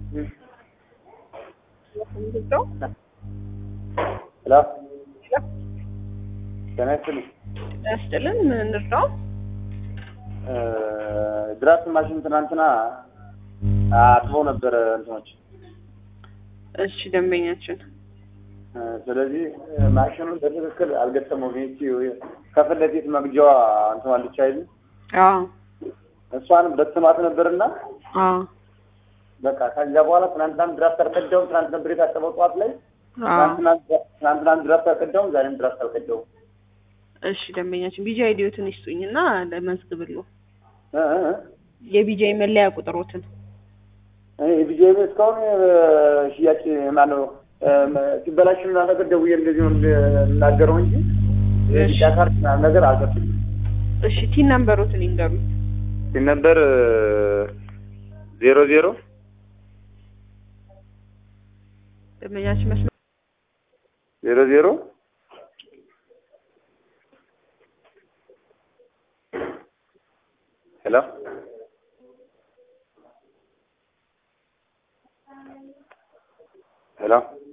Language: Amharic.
ሄሎ ጤና ይስጥልኝ። ያስጥልን ምን እንርዳው? ድራፍት ማሽን ትናንትና አጥበው ነበረ እንትኖች። እሺ ደንበኛችን ስለዚህ ማሽኑን በትክክል አልገጠመውም። ይቺ ከፊት ለፊት መግጃዋ እንትን አለች አይደል? አዎ እሷንም በትማት ነበርና አዎ በቃ ከዚያ በኋላ ትናንትናም ድራፍት አልቀዳውም። ትናንት ነበር የታጠበው ጠዋት ላይ። አዎ ትናንትናም ድራፍት አልቀዳውም፣ ዛሬም ድራፍት አልቀዳውም። እሺ ደንበኛችን ቢጂ አይዲዮትን ይስጡኝና ለመዝግብልዎ እ እ እ የቢጂአይ መለያ ቁጥሮትን እኔ የቢጄ እስካሁን ሽያጭ ማነው ሲበላሽ ምናምን ነገር ደውዬ እንደዚህ ነው የምናገረው እንጂ ቢጫ ካርድ ምናምን ነገር አልሰጡኝም። እሺ ቲን ነምበሮትን ይንገሩኝ ነበር ዜሮ ዜሮ ደንበኛችን መስመር ዜሮ ዜሮ ሄሎ ሄሎ